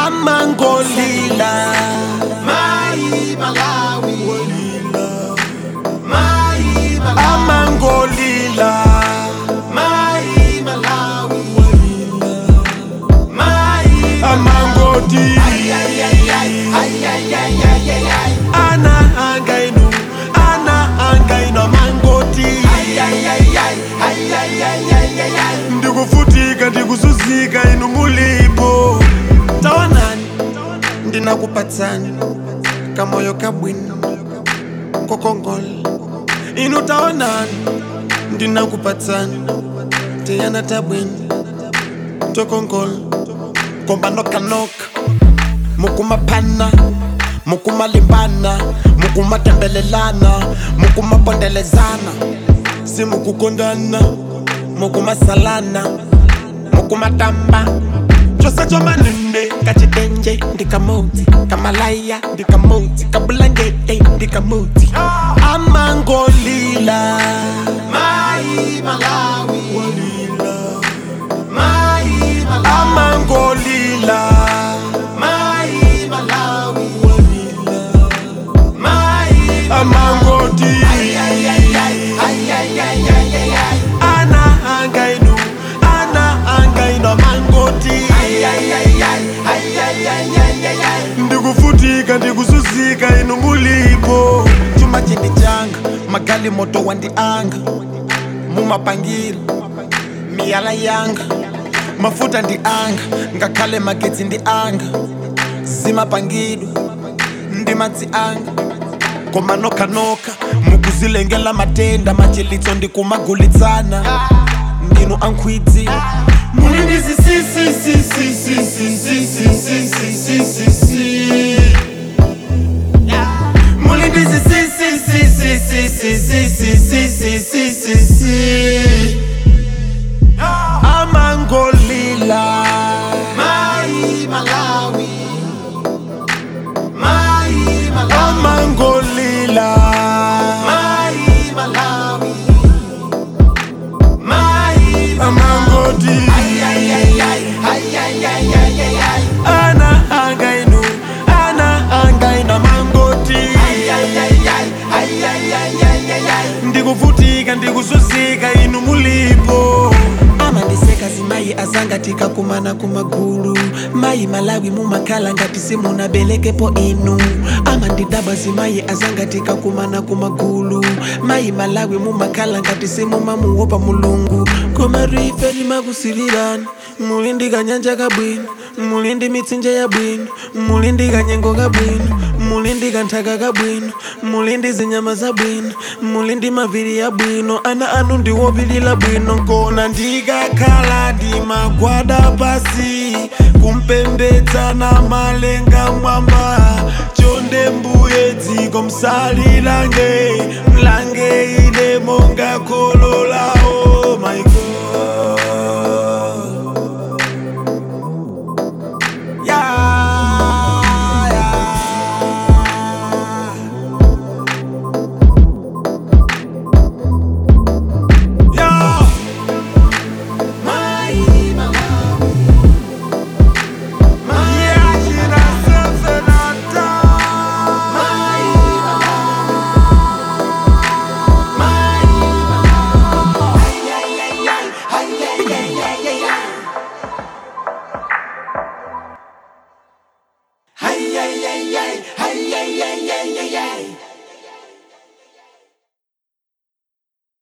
amangolila Mai Malawi Mai Malawi amangolila Mai Malawi Mai amangoti Ay ay ay ay ay ay ay ay ay ay ana angainu ana angainu amangoti Ay ay ay ay ay ay ay ay ay ay ndikufutika ndikuzuzika inu mulipo tawanani ndinakupatsani kamoyo kabwino kokongola inu tawanani ndinakupatsani tiyana tabwino tokongola komba nokanoka mukumaphana mukumalimbana mukumatembelelana mukumapondelezana simukukondana mukumasalana mukumatamba chose chomanene kachitenje ndikamoti kamalaya ndikamoti kabulangete ndikamoti amangolila Mai Malawi Mai Malawi amangolila Mai Malawi Mai amangoti Ay ay ay ay ay ay ay ay ay ay ana angainu ana angainu amangoti Ay ay ay ay ay ay ay ay ay ay ndikufutika ndikuzuzika inu mulipo chuma chindi changa magali moto wandianga mumapangiro miyala yanga mafuta ndi anga ngakhale magetsi ndi anga zimapangidwa ndi madzi anga koma nokanoka mukuzilengela matenda machilitso ndikumagulitsana ndinu ankhwidzi muli ndi zisisisisisisisisisisisisi muli ndi zisisisisisisisisisisisi amangolila Mai Malawi Mai Malawi amangolila Mai Malawi Mai amangoti Ay ay ay ay ay ay ay ay ay ay ana angainu ana angainu amangoti Ay ay ay ay ay ay ay ay ay ay ndikuvutika ndikuzuzika inu mulipo amandisekazi mayi azangatika kumana kumagulu mayi malawi mumakhala ngati simunabelekepo inu amandidabazi mayi azangatika kumana kumagulu mayi malawi mumakhala ngati simumamuwopa mulungu koma rife limakusilirani muli ndi kanyanja kabwino muli ndi mitsinje yabwino muli ndi kanyengo kabwino muli ndi kanthaka kabwino muli ndi zinyama zabwino muli ndi maviri yabwino ana anu ndiwopilira bwino kona ndikakhala ndimagwada pasi kumpembedza na malenga mwamba chonde mbuye dziko msalilange mlange ine monga kholo lawo my God. Yeah, yeah. Yeah. Mai Malawi Mai Yeah, jina sasa nata. Mai Mai Ay ay ay ay ay ay ay ay ay ay Ay ay ay ay ay